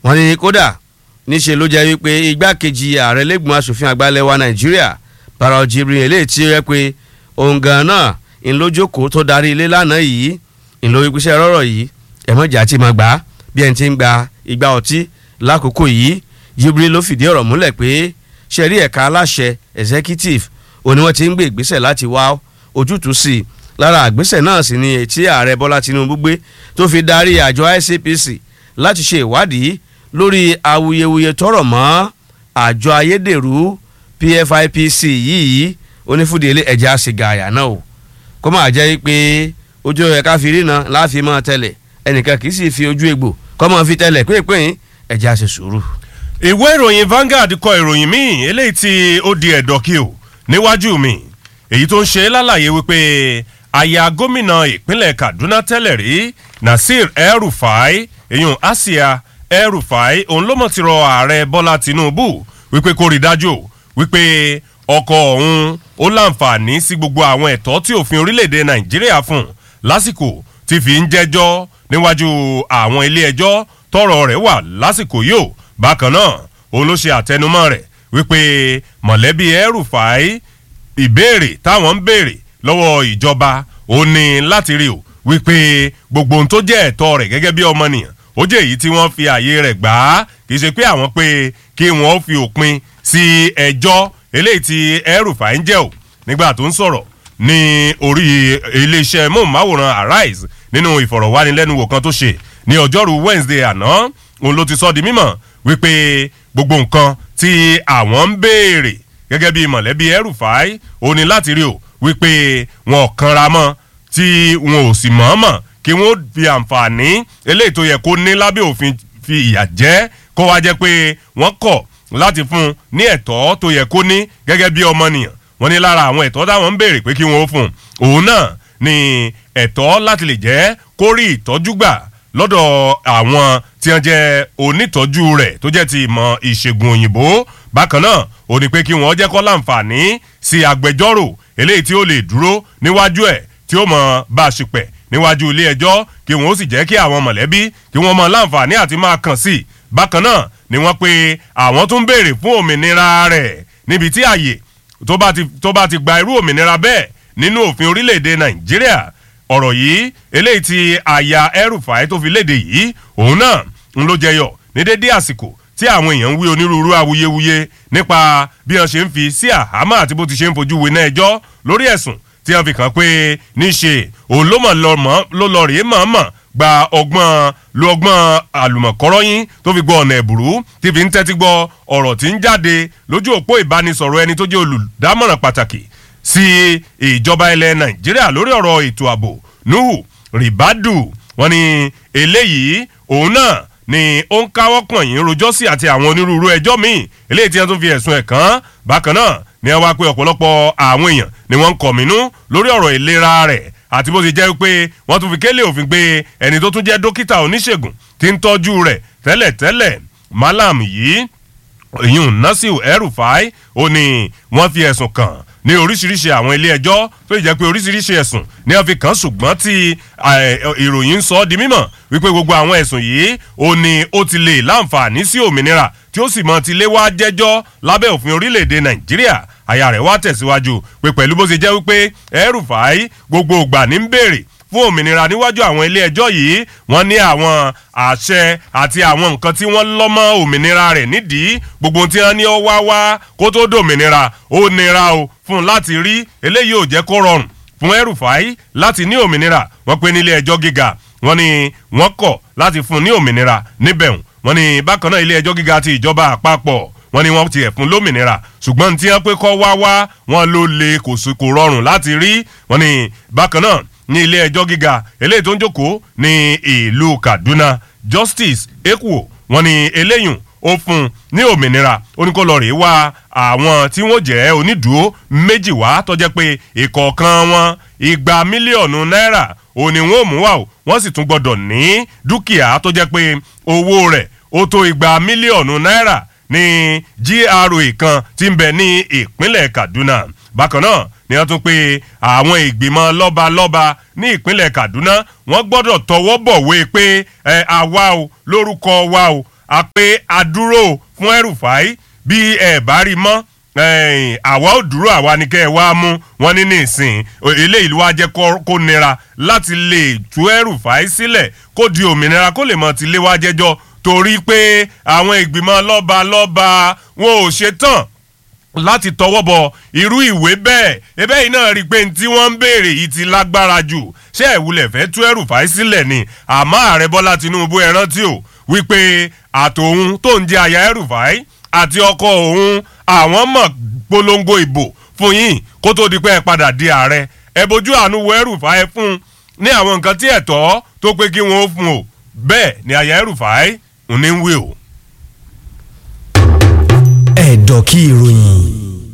wọ́n ní kódà níṣe ló jẹ́ wípé igbákejì ààrẹ lẹ́gbọ̀n asòfin àgbà ilẹ̀ wa nàìjíríà Barau Jibrin eléyìí tí ó yẹ pé òun gan náà ńlójókòó tó darí ilé lánàá yìí ńlórípìṣẹ́ rọ́rọ̀ yìí ẹ̀mọ́jà ti máa gbà á bí ẹni tí ń gba igba ọtí lákòókò yìí Jibrin ló fìdí ọ̀rọ̀ múlẹ̀ pé ṣẹ̀rí ẹ̀ka aláṣẹ executive òní wọ́n ti ń gbé ìgbésẹ̀ láti wá ojútùú sí i lára àgbésẹ̀ náà sì ni etí ààrẹ Bọ́lá Tinubu gbé tó fi darí àjọ ICPC láti ṣe ìwádìí lórí awuyewuye tọrọ mọ́ àjọ ayédèrú PFIPC yìí onífúdìélé ẹ̀jẹ̀ àṣìgà àyà náà o kó máa jẹ́ pé ojú ẹ̀ka fi rí náà láàfin máa tẹ̀lẹ̀ ẹnìkan kì í sì fi ojú egbò kọ́ máa fi tẹ̀lẹ̀ pínpín ẹ̀jẹ̀ àṣẹ sùúrù. ìwé ìròyìn Vanguard kọ ìròyìn míì eléyìí tí ó di ẹ̀dọ̀kí o níwájú mi èyí tó ń ṣe lálàyé wípé aya gómìnà ìpínlẹ̀ Kaduna tẹ́lẹ̀ rí Nasir El-Rufai èyàn Asia El-Rufai òun ló mọ̀ ti rọ ààrẹ Bọ́lá Tinubu wípé kó rí dájú wípé ọkọ òun ó láǹfààní sí gbogbo àwọn ẹ̀tọ́ tí òfin orílẹ̀-èdè Nàìjíríà fún lásìkò tí fi ń jẹ́jọ́ níwájú àwọn ilé ẹjọ́ tọ́rọ̀ rẹ̀ wà lásìkò yìí ó bákan náà òun ló ṣe àtẹnumọ́ rẹ̀ wípé mọ̀lẹ́bí El-Rufai ìbéèrè táwọn ń béèrè lọ́wọ́ ìjọba ó ní láti rí o wípé gbogbo ohun tó jẹ́ ẹ̀tọ́ rẹ̀ gẹ́gẹ́ bí ọmọnìyàn ó jẹ́ èyí tí wọ́n fi àyè rẹ̀ gbà á kì í ṣe pé àwọn pé kí wọ́n fi òpin sí ẹjọ́ eléyìí tí El-Rufai ń jẹ́ o nígbà tó ń sọ̀rọ̀ ní orí iléeṣẹ́ móhùnmáwòrán Arise nínú ìfọ̀rọ̀wánilẹ́nuwò kan tó ṣe ní ọjọ́rú Wednesday àná òun ló ti sọ di mímọ̀ wípé gbogbo nǹkan tí àwọn ń béèrè gẹ́gẹ́ bí mọ̀lẹ́bí El-Rufai ó ní láti rí o wípé wọn ò kanra mọ́ tí wọn ò sì mọ̀ọ́mọ̀ kí wọ́n fi àǹfààní eléyìí tó yẹ kó ní lábẹ́ òfin fi ìyà jẹ kó wá jẹ́ pé wọ́n kọ̀ láti fún un ní ẹ̀tọ́ tó yẹ kó ní gẹ́gẹ́ bí ọmọnìyàn wọ́n ní lára àwọn ẹ̀tọ́ táwọn ń béèrè pé kí wọ́n ó fún un òun náà ni ẹ̀tọ́ láti lè jẹ́ kó rí ìtọ́jú gbà lọ́dọ̀ àwọn tí wọ́n jẹ́ onítọ́jú rẹ̀ tó jẹ́ ti ìmọ̀ ìṣègùn òyìnbó bákan náà ó ní pé kí wọ́n jẹ́ kó láǹfààní sí agbẹjọ́rò eléyìí tí ó lè dúró níwájú ẹ̀ tí ó mọ̀ bá a ṣìpẹ̀ níwájú ilé ẹjọ́ kí wọ́n ó sì jẹ́ kí àwọn mọ̀lẹ́bí kí wọ́n mọ̀ láǹfààní àti máa kàn sí i bákan náà ni wọ́n pe àwọn tún béèrè fún òmìnira rẹ̀ níbi tí àyè tó bá ti tó bá ti gba irú òmìnira bẹ́ẹ̀ nínú òfin orílẹ̀-èdè nàìjíríà ọ̀rọ̀ yìí eléyìí tí aya El-Rufai tó fi léde yìí òun náà ń ló jẹyọ ní dédé àsìkò tí àwọn èèyàn ń wí onírúurú awuyewuye nípa bí wọ́n ṣe ń fi sí àhámọ́ àti bó ti ṣe ń fojú winá ẹjọ́ lórí ẹ̀sùn tí wọ́n fi kàn pé níṣe òun ló mọ̀ ló lọ rèé mọ̀ọ́mọ̀ gba ọgbọ́n lo ọgbọ́n àlùmọ̀kọ́rọ́yìn tó fi gbọ́ ọ̀nà ẹ̀bùrú tí fi ń tẹ́tí gbọ́ ọ̀rọ̀ tí ń jáde lójú òpó ìbánisọ̀rọ̀ ẹni tó jẹ́ olùdámọ̀ràn pàtàkì sí ìjọba ilẹ̀ nàìjíríà lórí ọ̀rọ̀ ètò ààbò nuhu ribadu wọ́n ní eléyìí òun náà ni ó ń káwọ́ pọ̀nyìn rojọ́ sí àti àwọn onírúurú ẹjọ́ míì eléyìí tí wọ́n tún fi ẹ̀sùn ẹ̀ kàn bákan náà ni wọ́n wá pé ọ̀pọ̀lọpọ̀ àwọn èèyàn ni wọ́n ń kọ̀mínú lórí ọ̀rọ̀ ìlera rẹ̀ àti bó ti jẹ́ pé wọ́n tún fi kélé òfin gbé ẹni tó tún jẹ́ dókítà oníṣègùn tí ń tọ́jú rẹ̀ tẹ́lẹ̀tẹ́lẹ̀ malam yìí ìyún Nasir El-Rufai ó ní wọ́n fi ẹ̀sùn kàn ní oríṣiríṣi àwọn ilé ẹjọ́ tó jẹ́ pé oríṣiríṣi ẹ̀sùn ni wọ́n fi kàn ṣùgbọ́n tí ìròyìn ń sọ ọ́ di mímọ̀ wípé gbogbo àwọn ẹ̀sùn yìí ó ní ó ti lè láǹfààní sí òmìnira tí ó sì mọ ti lé wá jẹ́jọ́ lábẹ́ òfin orílẹ̀-èdè Nàìjíríà àyà rẹ̀ wá tẹ̀síwájú pé pẹ̀lú bó ṣe jẹ́ wípé El-Rufai gbogbo ìgbà ní ń béèrè fún òmìnira níwájú àwọn ilé ẹjọ́ yìí wọ́n ní àwọn àṣẹ àti àwọn nǹkan tí wọ́n lọ́mọ òmìnira rẹ̀ nídìí gbogbo tí wọ́n ní ó wá wá kó tó dòmìnira ó nira o fún un láti rí eléyìí ò jẹ́ kó rọrùn fún El-Rufai láti ní òmìnira wọ́n pé nílé ẹjọ́ gíga wọ́n ní wọ́n kọ̀ láti fún un ní òmìnira níbẹ̀ wọ́n ní bákan náà ilé ẹjọ́ gíga ti ìjọba àpapọ̀ wọ́n ní wọ́n ti ẹ̀fún lómìnira ṣùgbọ́n tí wọ́n pé kọ́ wá wá wọ́n ló le kò rọrùn láti rí wọ́n ní bákan náà ní ilé ẹjọ́ gíga eléyìí tó ń jókòó ní ìlú Kaduna Justice Ekwo wọ́n ní eléyùn ó fún ní òmìnira oníkólọ́rì wá àwọn tí wọ́n jẹ́ onídùúró méjì wá tó jẹ́ pé ìkọ̀ọ̀kan wọn igba mílíọ̀nù náírà òní wọn ò mú wá o wọ́n sì tún gbọ́dọ̀ ní dúkìá tó jẹ́ pé owó rẹ̀ ó tó igba mílíọ̀nù náírà ní GRA kan tí ń bẹ ní ìpínlẹ̀ Kaduna bákan náà ni wọ́n tún pé àwọn ìgbìmọ̀ lọ́balọ́ba ní ìpínlẹ̀ Kaduna wọ́n gbọ́dọ̀ tọwọ́ bọ̀wé pé ẹ àwa o lórúkọ wa o a pé a dúró fún El-Rufai bí ẹ bá rí mọ́ ẹ̀yìn, àwa ò dúró àwa ni kẹ́ ẹ wá mú wọn ní nísìn eléyìí ló wá jẹ́ kó kó nira láti lè tú El-Rufai sílẹ̀ kó di òmìnira kó lè mọ̀ ti lé wá jẹ́jọ́ torí pé àwọn ìgbìmọ̀ lọ́ba lọ́ba wọn ò ṣe tán láti tọwọ́ bọ irú ìwé bẹ́ẹ̀ ebe yìí náà rí i pé ní tí wọ́n ń béèrè yìí ti lágbára jù ṣé ìwúlẹ̀ fẹ́ tú El-Rufai sílẹ̀ ni àmọ́ ààrẹ Bọ́lá Tinubu ẹ rántí o wípé àtòun tó ń jẹ àyà El-Rufai àti ọkọ òun àwọn mọ̀ polongo ìbò fún yín kó tó di pé ẹ padà di ààrẹ ẹ bójú àánú wo El-Rufai fún ní àwọn nǹkan tí ẹ̀tọ́ tó pé kí wọ́n ó fún o bẹ́ẹ̀ ni àyà El-Rufai ń ní wí o. ẹ̀dọ̀ kí ìròyìn